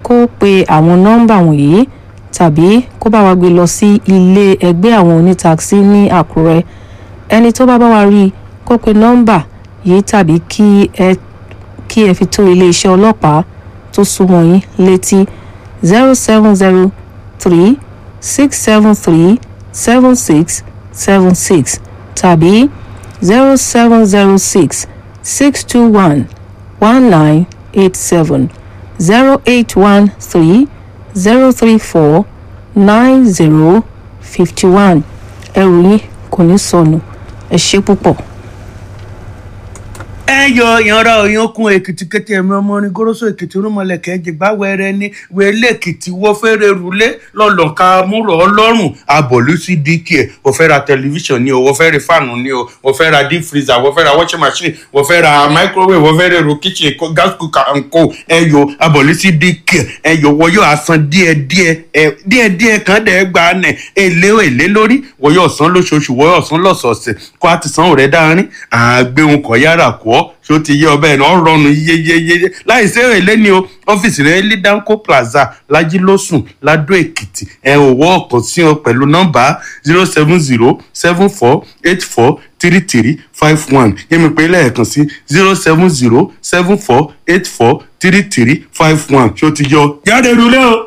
kó pe àwọn nọ́mbà wọ̀nyí tàbí kó bá wa gbé lọ sí ilé ẹgbẹ́ àwọn onítakisí ní àkúrẹ́ ẹni tó bá bá wa rí i kó pe nọ́mbà yìí tàbí kí ẹ kí ẹ fi tó iléeṣẹ́ ọlọ́pàá tó súnmọ́ yín létí zero seven zero three six seven three seven six seven six tàbí zero seven zero six six two one one nine eight seven zero eight one three zero three four nine zero fifty one ẹrù yín kò ní sọnù ẹ ṣé púpọ̀. ẹ yọ ìyanra òyankun èkìtì kété ẹmí ọmọ orin goroso èkìtì rúmọlẹkẹ ẹjẹgbá wẹrẹ ní wẹlé èkìtì wọfẹrẹ rúlé lọlọka múrò ọlọ́run abọlú sí dk ẹ wọ́n fẹ́ ra tẹlifíṣàn ni o wọ́n fẹ́ ra fáànù ni o wọ́n fẹ́ ra deep freezer wọ́n fẹ́ ra washing machine wọ́n fẹ́ ra microwave wọ́n fẹ́ ra èrò kitchen kó- gas cooker and co ẹ yọ abọlú sí dk ẹ yọ wọ́n yóò asan díẹ̀díẹ̀ ẹ díẹ̀díẹ̀ kan dẹ gbà nẹ èlé èlé lórí wọ́n yóò san lóṣooṣù wọ́n yóò san lọ́sọ̀ọ̀sẹ̀ kó a ti san òrẹ dáárín àgbéhùn kọ yára kọ ọ ṣé ó ti yé ọbẹ̀ náà rọrùn yeyeyeye láì sí èrè ní o ọ́fíìsì rẹ̀ ní danco plaza lajilósùn ladó èkìtì ẹ ò wọ́ ọ̀kan sí ọ pẹ̀lú nọ́mbà zero seven zero seven four eight four three three five one yẹ́mi pé lẹ́ẹ̀kan sí zero seven zero seven four eight four three three five one ṣé ó ti yọ yára èrò lẹ́ o.